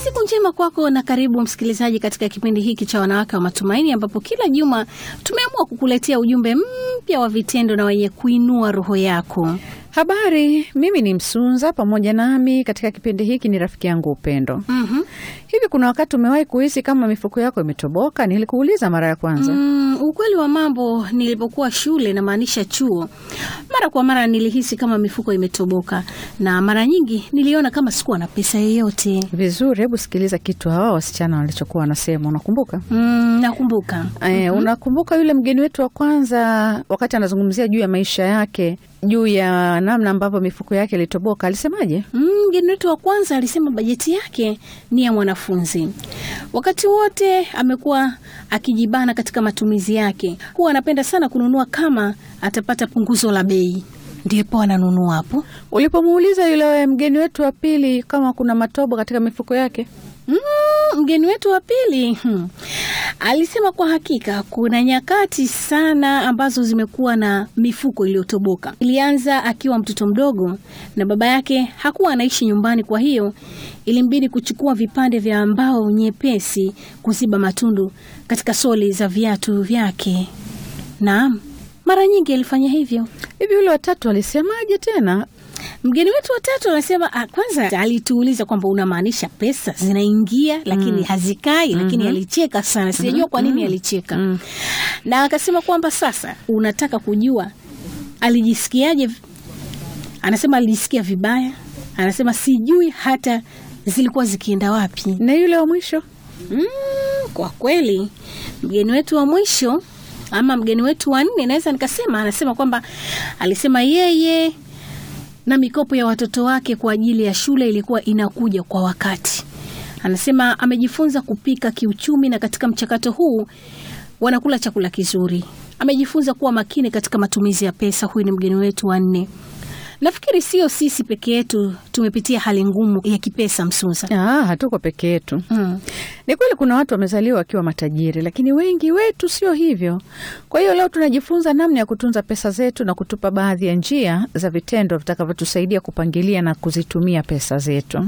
Siku njema kwako na karibu msikilizaji katika kipindi hiki cha Wanawake wa Matumaini, ambapo kila juma tumeamua kukuletea ujumbe mpya wa vitendo na wenye kuinua roho yako. Habari, mimi ni Msunza. Pamoja nami katika kipindi hiki ni rafiki yangu Upendo. Mhm. Hivi kuna wakati umewahi kuhisi kama mifuko yako imetoboka? Nilikuuliza mara ya kwanza. Mm, ukweli wa mambo, nilipokuwa shule, namaanisha chuo, mara kwa mara nilihisi kama mifuko imetoboka, na mara nyingi niliona kama sikuwa na pesa yoyote. Vizuri, hebu sikiliza kitu hawa wasichana walichokuwa wanasema. Unakumbuka? Mm, nakumbuka. Eh, unakumbuka yule mgeni wetu wa kwanza wakati anazungumzia juu ya maisha yake, juu ya namna ambavyo mifuko yake ilitoboka, alisemaje? Mm, Mgeni wetu wa kwanza alisema bajeti yake ni ya mwanafunzi. Wakati wote amekuwa akijibana katika matumizi yake, huwa anapenda sana kununua kama atapata punguzo la bei, ndipo ananunua hapo. Ulipomuuliza yule mgeni wetu wa pili kama kuna matobo katika mifuko yake, Mm, mgeni wetu wa pili hmm, alisema kwa hakika kuna nyakati sana ambazo zimekuwa na mifuko iliyotoboka. Ilianza akiwa mtoto mdogo na baba yake hakuwa anaishi nyumbani, kwa hiyo ilimbidi kuchukua vipande vya mbao nyepesi kuziba matundu katika soli za viatu vyake. Naam, mara nyingi alifanya hivyo. hivi yule watatu alisemaje tena? Mgeni wetu watatu anasema ah, kwanza alituuliza kwamba unamaanisha pesa zinaingia lakini hazikai, lakini alicheka sana, sijajua kwa nini alicheka na akasema kwamba sasa unataka kujua alijisikiaje. Anasema alijisikia vibaya, anasema sijui hata zilikuwa zikienda wapi. Na yule wa mwisho Mm, kwa kweli mgeni wetu wa mwisho ama mgeni wetu wa nne naweza nikasema, anasema kwamba alisema yeye na mikopo ya watoto wake kwa ajili ya shule ilikuwa inakuja kwa wakati. Anasema amejifunza kupika kiuchumi, na katika mchakato huu wanakula chakula kizuri. Amejifunza kuwa makini katika matumizi ya pesa. Huyu ni mgeni wetu wa nne. Nafikiri sio sisi peke yetu tumepitia hali ngumu ya kipesa, Msusa. ah, hatuko peke yetu. Mm. Ni kweli kuna watu wamezaliwa wakiwa matajiri, lakini wengi wetu sio hivyo. Kwa hiyo leo tunajifunza namna ya kutunza pesa zetu na kutupa baadhi ya njia za vitendo vitakavyotusaidia kupangilia na kuzitumia pesa zetu.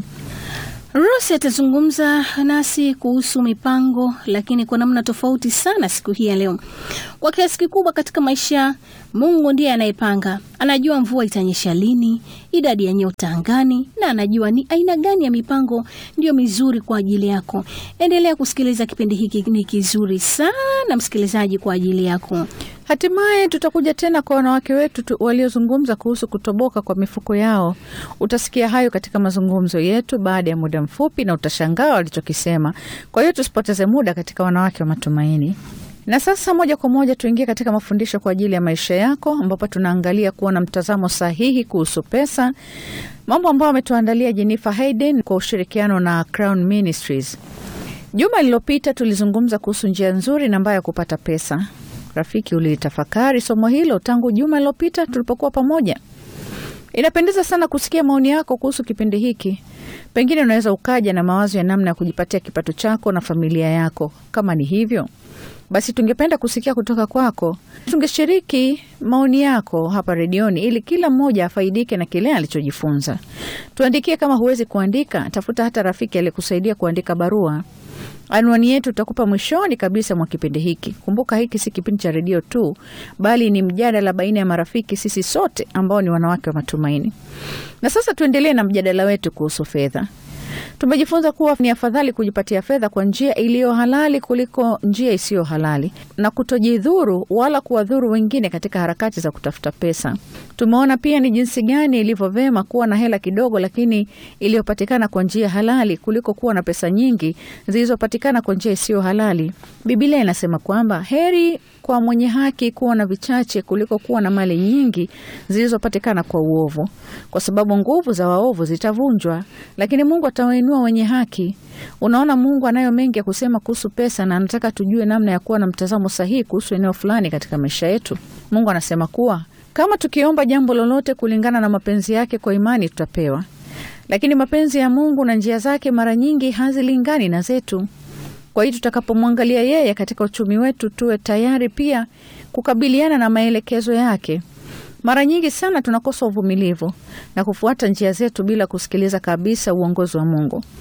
Rosi atazungumza nasi kuhusu mipango, lakini kwa namna tofauti sana siku hii ya leo. Kwa kiasi kikubwa katika maisha, Mungu ndiye anayepanga. Anajua mvua itanyesha lini, idadi ya nyota angani, na anajua ni aina gani ya mipango ndiyo mizuri kwa ajili yako. Endelea kusikiliza kipindi hiki, ni kizuri sana msikilizaji, kwa ajili yako. Hatimaye tutakuja tena kwa wanawake wetu tu, waliozungumza kuhusu kutoboka kwa mifuko yao. Utasikia hayo katika mazungumzo yetu baada ya muda mfupi, na utashangaa walichokisema. Kwa hiyo tusipoteze muda katika wanawake wa matumaini. Na sasa moja kwa moja tuingie katika mafundisho kwa ajili ya maisha yako, ambapo tunaangalia kuwa na mtazamo sahihi kuhusu pesa, mambo ambayo ametuandalia Jennifer Hayden kwa ushirikiano na Crown Ministries. Juma lililopita tulizungumza kuhusu njia nzuri na mbaya ya kupata pesa. Rafiki, ulitafakari somo hilo tangu juma lililopita tulipokuwa pamoja? Inapendeza sana kusikia maoni yako kuhusu kipindi hiki. Pengine unaweza ukaja na mawazo ya namna ya kujipatia kipato chako na familia yako. Kama ni hivyo, basi tungependa kusikia kutoka kwako. Tungeshiriki maoni yako hapa redioni ili kila mmoja afaidike na kile alichojifunza. Tuandikie. Kama huwezi kuandika, tafuta hata rafiki aliyekusaidia kuandika barua. Anwani yetu utakupa mwishoni kabisa mwa kipindi hiki. Kumbuka hiki si kipindi cha redio tu, bali ni mjadala baina ya marafiki, sisi sote ambao ni wanawake wa matumaini. Na sasa tuendelee na mjadala wetu kuhusu fedha. Tumejifunza kuwa ni afadhali kujipatia fedha kwa njia iliyo halali kuliko njia isiyo halali na kutojidhuru wala kuwadhuru wengine katika harakati za kutafuta pesa. Tumeona pia ni jinsi gani ilivyo vema kuwa na hela kidogo lakini iliyopatikana kwa njia halali kuliko kuwa na pesa nyingi zilizopatikana kwa njia isiyo halali. Biblia inasema kwamba heri kwa mwenye haki kuwa na vichache kuliko kuwa na mali nyingi zilizopatikana kwa uovu, kwa sababu nguvu za waovu zitavunjwa, lakini Mungu atawainua wenye haki. Unaona, Mungu anayo mengi ya kusema kuhusu pesa na anataka tujue namna ya kuwa na mtazamo sahihi kuhusu eneo fulani katika maisha yetu. Mungu anasema kuwa kama tukiomba jambo lolote kulingana na mapenzi yake kwa imani tutapewa, lakini mapenzi ya Mungu na njia zake mara nyingi hazilingani na zetu. Kwa hiyo tutakapomwangalia yeye katika uchumi wetu, tuwe tayari pia kukabiliana na maelekezo yake. Mara nyingi sana tunakosa uvumilivu na kufuata njia zetu bila kusikiliza kabisa uongozi wa Mungu.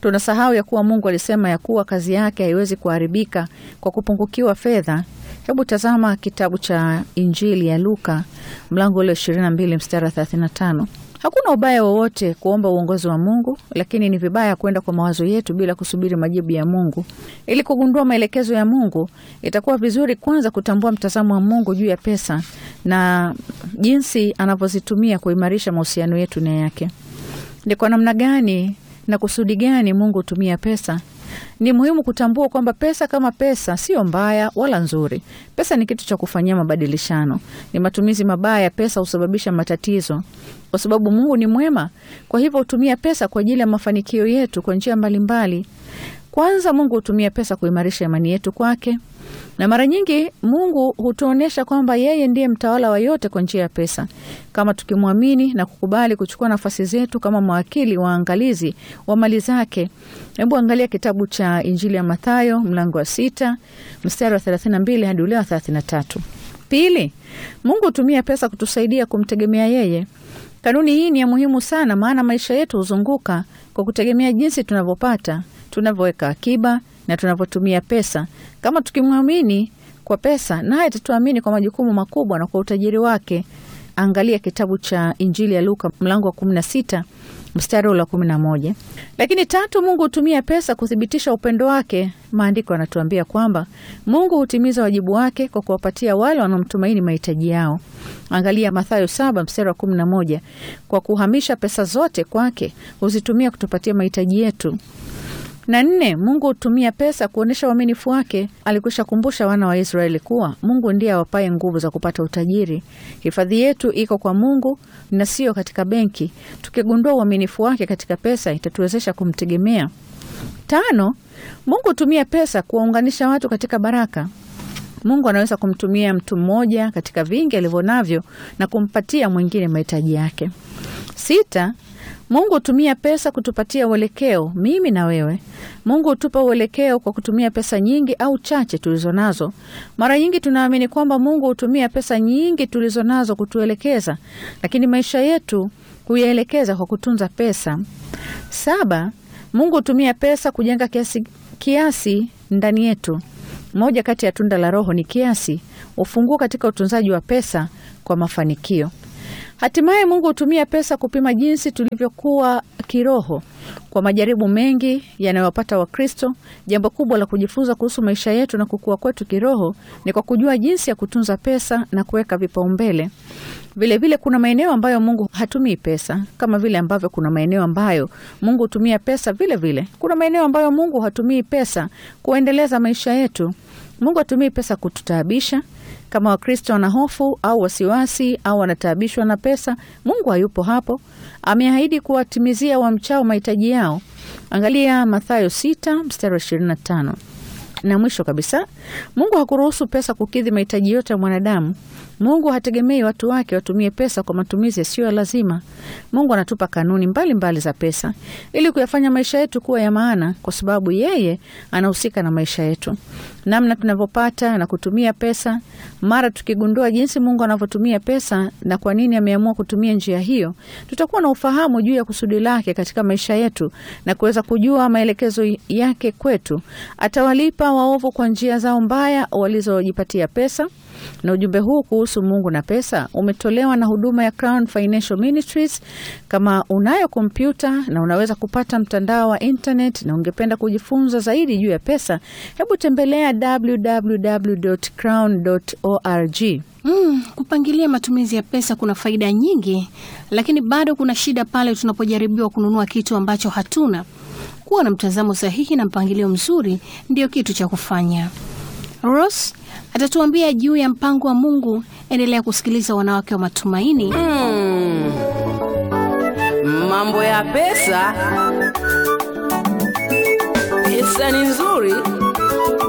Tunasahau ya kuwa Mungu alisema ya kuwa kazi yake haiwezi kuharibika kwa kupungukiwa fedha. Hebu tazama kitabu cha Injili ya Luka mlango ule 22 mstari wa 35. Hakuna ubaya wowote kuomba uongozi wa Mungu, lakini ni vibaya kwenda kwa mawazo yetu bila kusubiri majibu ya Mungu. Ili kugundua maelekezo ya Mungu, itakuwa vizuri kwanza kutambua mtazamo wa Mungu juu ya pesa na jinsi anavyozitumia kuimarisha mahusiano yetu na yake. Ni kwa namna gani na kusudi gani Mungu hutumia pesa? Ni muhimu kutambua kwamba pesa kama pesa sio mbaya wala nzuri. Pesa ni kitu cha kufanyia mabadilishano. Ni matumizi mabaya ya pesa husababisha matatizo, kwa sababu Mungu ni mwema. Kwa hivyo hutumia pesa kwa ajili ya mafanikio yetu kwa njia mbalimbali. Kwanza, Mungu hutumia pesa kuimarisha imani yetu kwake, na mara nyingi Mungu hutuonyesha kwamba yeye ndiye mtawala wa yote kwa njia ya pesa, kama tukimwamini na kukubali kuchukua nafasi zetu kama mawakili waangalizi wa mali zake. Hebu angalia kitabu cha Injili ya Mathayo mlango wa sita mstari wa 32 hadi ule wa 33. Pili, Mungu hutumia pesa kutusaidia kumtegemea yeye. Kanuni hii ni ya muhimu sana, maana maisha yetu huzunguka kwa kutegemea jinsi tunavyopata, tunavyoweka akiba na tunavyotumia pesa. Kama tukimwamini kwa pesa, naye atatuamini kwa majukumu makubwa na kwa utajiri wake. Angalia kitabu cha Injili ya Luka mlango wa 16 mstari ule wa 11. Lakini tatu, Mungu hutumia pesa kuthibitisha upendo wake. Maandiko yanatuambia kwamba Mungu hutimiza wajibu wake kwa kuwapatia wale wanaomtumaini mahitaji yao. Angalia Mathayo 7 mstari wa 11. Kwa kuhamisha pesa zote kwake, huzitumia kutupatia mahitaji yetu na nne, Mungu hutumia pesa kuonyesha uaminifu wake. Alikwisha kumbusha wana wa Israeli kuwa Mungu ndiye awapaye nguvu za kupata utajiri. Hifadhi yetu iko kwa Mungu na sio katika benki. Tukigundua uaminifu wake katika pesa, itatuwezesha kumtegemea. Tano, Mungu hutumia pesa kuwaunganisha watu katika baraka. Mungu anaweza kumtumia mtu mmoja katika vingi alivyo navyo na kumpatia mwingine mahitaji yake. Sita, Mungu hutumia pesa kutupatia uelekeo, mimi na wewe. Mungu hutupa uelekeo kwa kutumia pesa nyingi au chache tulizo nazo. Mara nyingi tunaamini kwamba Mungu hutumia pesa nyingi tulizo nazo kutuelekeza, lakini maisha yetu huyaelekeza kwa kutunza pesa. Saba, Mungu hutumia pesa kujenga kiasi, kiasi ndani yetu. Moja kati ya tunda la Roho ni kiasi, ufunguo katika utunzaji wa pesa kwa mafanikio. Hatimaye Mungu hutumia pesa kupima jinsi tulivyokuwa kiroho. Kwa majaribu mengi yanayowapata Wakristo, jambo kubwa la kujifunza kuhusu maisha yetu na kukua kwetu kiroho ni kwa kujua jinsi ya kutunza pesa na kuweka vipaumbele. Vilevile kuna maeneo ambayo Mungu hatumii pesa, kama vile ambavyo kuna maeneo ambayo Mungu hutumia pesa. Vile vile kuna maeneo ambayo Mungu hatumii pesa kuendeleza maisha yetu. Mungu hatumii pesa kututaabisha. Kama Wakristo wana hofu au wasiwasi au wanataabishwa na pesa, Mungu hayupo hapo. Ameahidi kuwatimizia wamchao mahitaji yao. Angalia Mathayo 6 mstari wa 25. Na mwisho kabisa, Mungu hakuruhusu pesa kukidhi mahitaji yote ya mwanadamu. Mungu hategemei watu wake watumie pesa kwa matumizi yasiyo ya lazima. Mungu anatupa kanuni mbalimbali mbali za pesa ili kuyafanya maisha yetu kuwa ya maana, kwa sababu yeye anahusika na maisha yetu, namna tunavyopata na kutumia pesa. Mara tukigundua jinsi Mungu anavyotumia pesa na kwa nini ameamua kutumia njia hiyo, tutakuwa na ufahamu juu ya kusudi lake katika maisha yetu na kuweza kujua maelekezo yake kwetu. Atawalipa waovu kwa njia zao mbaya walizojipatia pesa. Na ujumbe huu kuhusu Mungu na pesa umetolewa na huduma ya Crown Financial Ministries. Kama unayo kompyuta na unaweza kupata mtandao wa internet na ungependa kujifunza zaidi juu ya pesa, hebu tembelea www.crown.org. Mm, kupangilia matumizi ya pesa kuna faida nyingi, lakini bado kuna shida pale tunapojaribiwa kununua kitu ambacho hatuna. Kuwa na mtazamo sahihi na mpangilio mzuri ndio kitu cha kufanya. Ross atatuambia juu ya mpango wa Mungu. Endelea kusikiliza Wanawake wa Matumaini. Mm. Mambo ya pesa. Pesa ni nzuri